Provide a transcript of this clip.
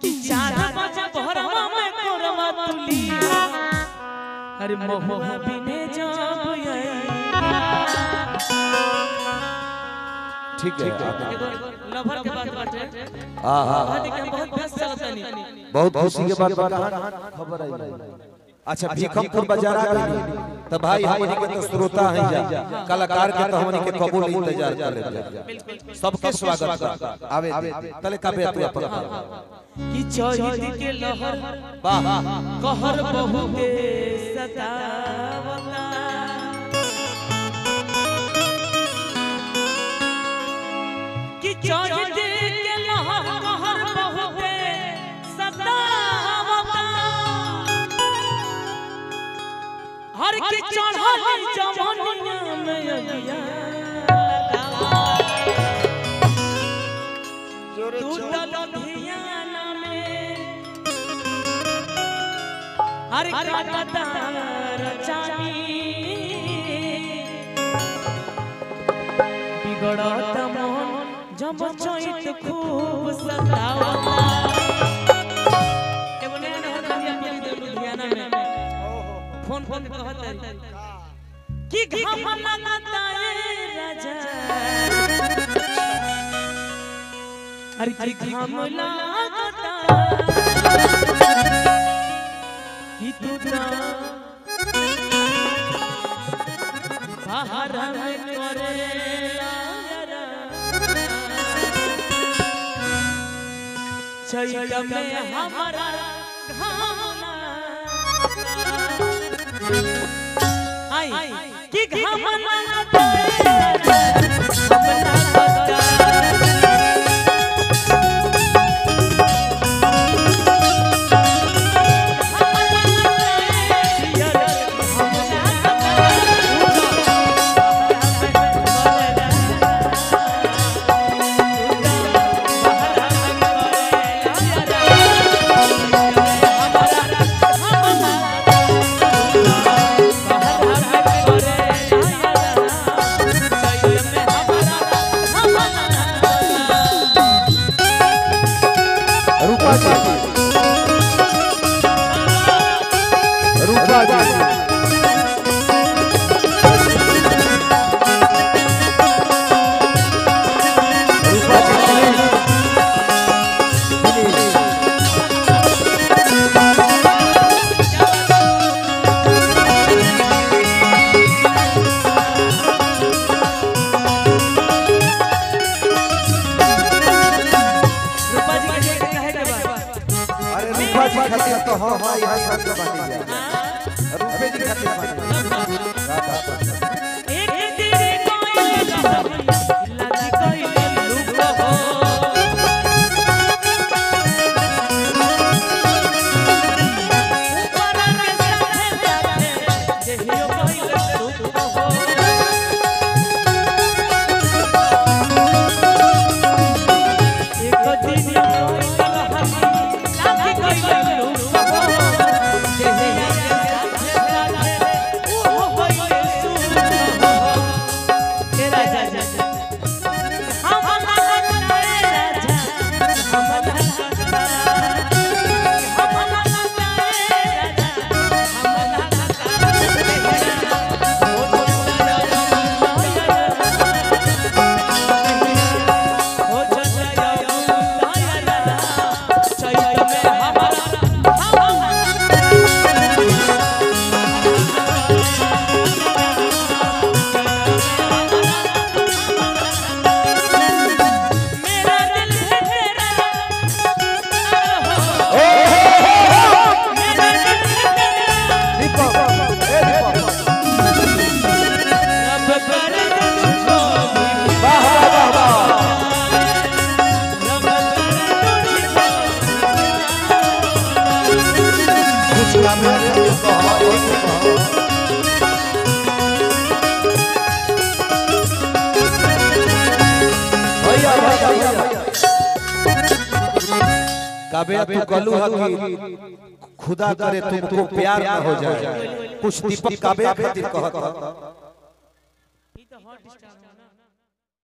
कि चार बजे भोरवा में कोरवा तुली अरे मोह बिने जब ठीक है एगो लवर के बात बाटे हाँ हाँ शादी के बहुत व्यस्त चलतनी बहुत खुशी के बात बता खबर आई अच्छा भीखमपुर बाजार आ गई तो भाई हमनी के तो श्रोता हैं जा कलाकार के तो हमनी के कबूल इंतजार कर ले सबके स्वागत बा आवे दे तले काबे तू अपन कि चहित के लहर वाह कहर बहुते सतावता कि चहित के लहर कहर बहुते सतावता हर के चढ़ल जवानिया में अगिया तू लुधियाना में हर काटार चानी बिगड़त मन जब चैत खूब सतावता एगो नया नया कविया मिल गई लुधियाना में फोन फोन पे कहत है कि घम लगता है राजा अरे कि घम लागता कि तू ना बाहर में करे चैत में हमारा घाम आई कि घाम लागता हम लागता रूपा जी रूपा जी रूपा जी प्लीज प्लीज रूपा जी के कहे के बा अरे रूपा जी खातिर तो हम भाई यहाँ सब के बानी जा रूपे जी खातिर बानी एक तेरे कोई लागी कोई लुक हो ऊपर के साथे साथे देहियो कोई लुक हो एक दिन कोई लागी कोई लुक हो देहियो के साथे साथे ओ होई सुन हो हे राजा हम लगता है राजा हम लगता हम लगता है राजा हम लगता हो चला दायरा चैत में हमारा हम मेरा दिल है तेरा मेरा दिल है तेरा दीपक ए दीपक रब कर तुझको भी वाह वाह वाह रब कर तुझको कुछ काम है तो हमारे भैया भैया भैया काबे तू कलू हकी खुदा करे तुमको प्यार ना हो जाए कुछ दीपक काबे खातिर कहत ई तो हॉट स्टार